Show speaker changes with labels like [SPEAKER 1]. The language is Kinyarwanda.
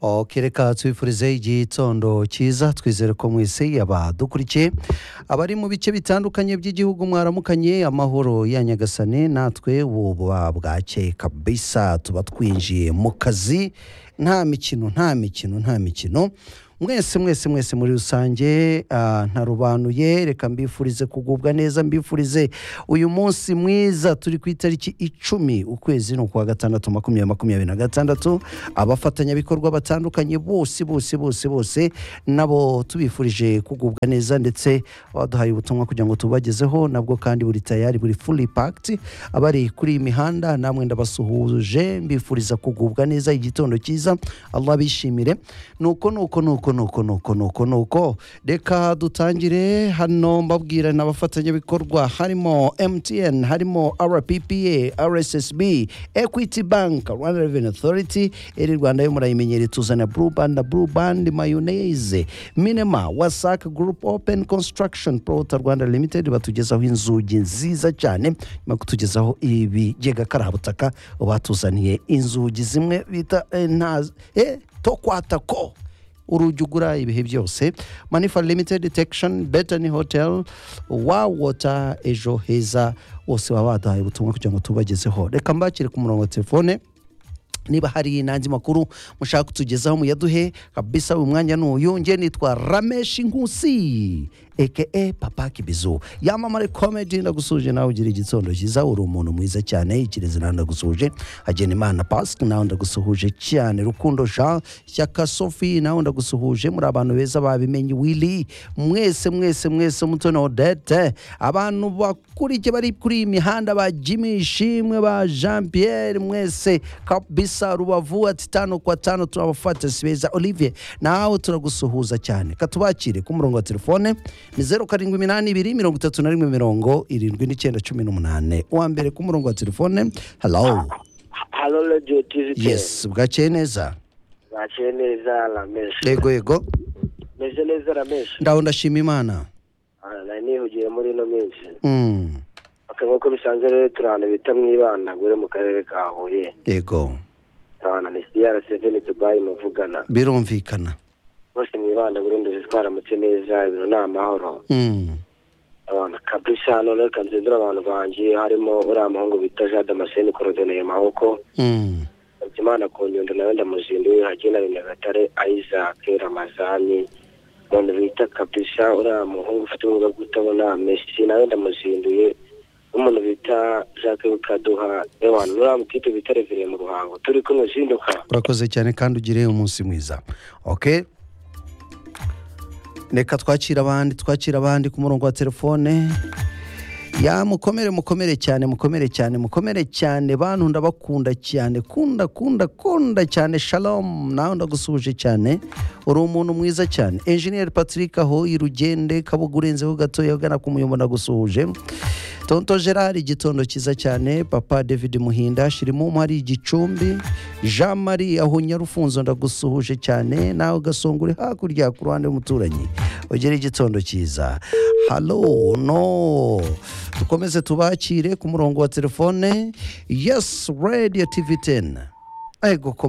[SPEAKER 1] oke reka tubifurize igitondo cyiza twizere ko mwese yaba dukurikiye abari mu bice bitandukanye by'igihugu mwaramukanye amahoro ya nyagasane natwe buba bwakeye kabisa tuba twinjiye mu kazi nta mikino nta mikino nta mikino mwese mwese mwese muri rusange ah, ntarobanuye reka mbifurize kugubwa neza mbifurize uyu munsi mwiza turi ku itariki icumi ukwezi ni ukwa gatandatu makumyabiri makumyabiri na gatandatu abafatanyabikorwa batandukanye bose bose bose bose nabo tubifurije kugubwa neza ndetse abaduhaye ubutumwa kugira ngo tubagezeho nabwo kandi buri tayari buri fully packed abari kuri iyi mihanda namwe ndabasuhuje mbifuriza kugubwa neza igitondo cyiza allah bishimire nuko nuko nuko nuko nuko nuko nuko reka dutangire hano mbabwira n'abafatanyabikorwa harimo mtn harimo rppa rssb equity bank rwanda revenue authority eri rwanda yo murayimenyere tuzana blue band na blue band mayonnaise minema wasac group open construction prota rwanda limited batugezaho inzugi nziza cyane nyuma yo kutugezaho ibigega karabutaka batuzaniye inzugi zimwe bita eh, nta eh, tokwatako urugi ugura ibihe byose manifa limited detection betani hotel wa wota ejo heza bose baba badahaye ubutumwa kugira ngo tubagezeho reka mbakire ku murongo wa telefone niba hari n'andi makuru mushaka kutugezaho muyaduhe kabisa uyu mwanya ni uyu nge nitwa rameshi nkusi eke papa kibizu yamamare komedi ndagusuje nawe ugira igitondo cyiza uri umuntu mwiza cyane ikirezi nawe ndagusuje hagena imana pasike nawe ndagusuhuje cyane rukundo jean shyaka sophie nawe ndagusuhuje muri abantu beza babimenye willy mwese mwese mwese mutoni odette abantu bakurikiye bari kuri iyi mihanda ba jimmy ishimwe ba jean pierre mwese kabisa rubavu ati tano kwa tano turabafata si beza olivier nawe turagusuhuza cyane katubakire ku murongo wa telefone ni zeru karindwi iminani ibiri mirongo itatu na rimwe mirongo irindwi n'icyenda cumi n'umunani uwa mbere ku murongo wa telefone halo
[SPEAKER 2] halo radiyo tivi
[SPEAKER 1] yesi bwakeye neza
[SPEAKER 2] bakiye neza rameshi
[SPEAKER 1] yego yego
[SPEAKER 2] meze neza rameshi
[SPEAKER 1] ndaho ndashima imana
[SPEAKER 2] nari nihugiye muri ino minsi
[SPEAKER 1] Mm,
[SPEAKER 2] aka nk'uko bisanzwe rero turi ahantu bita mw'ibanagure mu karere ka huye
[SPEAKER 1] yego
[SPEAKER 2] ahantu ni siyara seveni dubayi muvugana
[SPEAKER 1] birumvikana
[SPEAKER 2] bose mw'ibanagure ndetse twaramutse neza ibintu ni amahoro
[SPEAKER 1] Mm,
[SPEAKER 2] abantu kabisa noneho reka nzindura abantu banjye harimo uriya muhungu bita jade amaseni korodoneye maboko
[SPEAKER 1] mm,
[SPEAKER 2] Imana ku nyundo nawe ndamuzinduye hagenda Nyagatare Isaac Ramazani umuntu bita kabisa uriya muhungu ufite ubumuga bwo kutabona Messi nawe ndamuzinduye n'umuntu bita Jacques Kaduha Ewan uriya mukite bita Revire mu ruhango turi kumwe zinduka
[SPEAKER 1] urakoze cyane kandi ugire umunsi mwiza oke reka twakira abandi twakira abandi ku murongo wa telefone ya mukomere mukomere cyane mukomere cyane mukomere cyane bantu ndabakunda cyane kunda kunda kunda cyane shalom nawe ndagusuhuje cyane uri umuntu mwiza cyane enjeniyeri patrick aho irugende kabuga urenzeho gatoya ugana ku muyumbo ndagusuhuje tonto gerard igitondo cyiza cyane papa david muhinda shirimu hari igicumbi jean marie aho nyarufunzo ndagusuhuje cyane nawe ugasongore hakurya ku ruhande y'umuturanyi ugire igitondo cyiza halo no dukomeze tubakire ku murongo wa telefone yes radio tv 10 ego koma